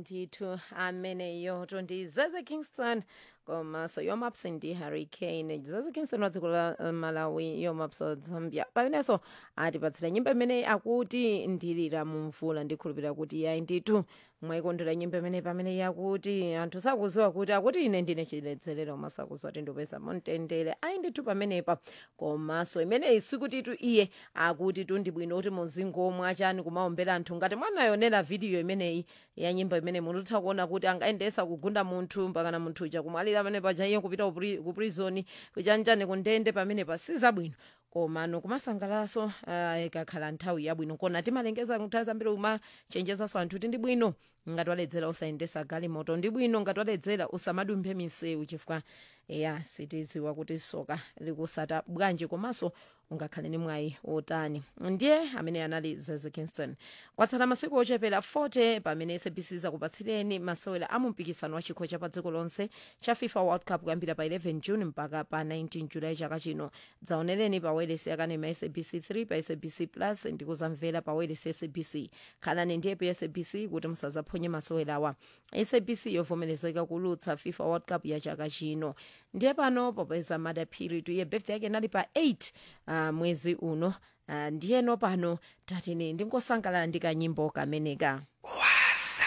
ndithu ameneyo tondi zeze kingston komanso yomapso ndi harry kane zeze kingston wa dziko la uh, malawi yomapso zambia pamenenso atipatsira nyimbo imeneyi akuti ndilira mumvula ndikhulupirira kuti yayi ndithu mwayikondera nyimbo imeneyi pamene yakuti anthu sakuziwa kuti akuti ine ndine chiledzerero koma sakuziwa kuti ndipeza mumtendere ayi ndithu pamenepa komanso imeneyi sikutitu iye akuti tu ndibwino kuti muzingomwa chani kumaombera anthu ngati mwanayonera vidiyo imeneyi ya nyimbo imene munutha kuona kuti angayendesa kugunda munthu mpakana munthu uja kumwalira pamene paja iye kupita kupri- ku prison kuchanjani kundende pamenepa sizabwino komano kumasangalalaso uh, ikakhala nthawi yabwino kona timalengeza nthawi zambiri umachenjezaso anthu kuti ndi bwino ngati waledzera usayendesa galimoto ndi bwino ngati waledzera usamadumphe misewu chifukwa ya sitidziwa kuti soka likusata bwanji komanso ungakhale ni mwayi wotani ndiye amene anali zeze kingston kwatsala masiku ochepera 40 pamene sabc zakupatsireni masewera a mumpikisano wa chikho cha pa dziko lonse cha fifa world cup kuyambira pa 11 june mpaka pa 19 julayi chaka chino dzaonereni pa wailesi yakanema ya sabc 3 pa sabc plus ndi kuzamvera pa wailesi ya sabc khalani ndi epu ya sabc kuti musazaphonye masewerawa sabc yovomerezeka kulutsa fifa world cup ya chaka chino ndiye pano popeza madaphiri tuye birthday yake inali pa 8 uh, mwezi uno uh, ndiyeno pano tatini ndingosangalala ndi kanyimbo kameneka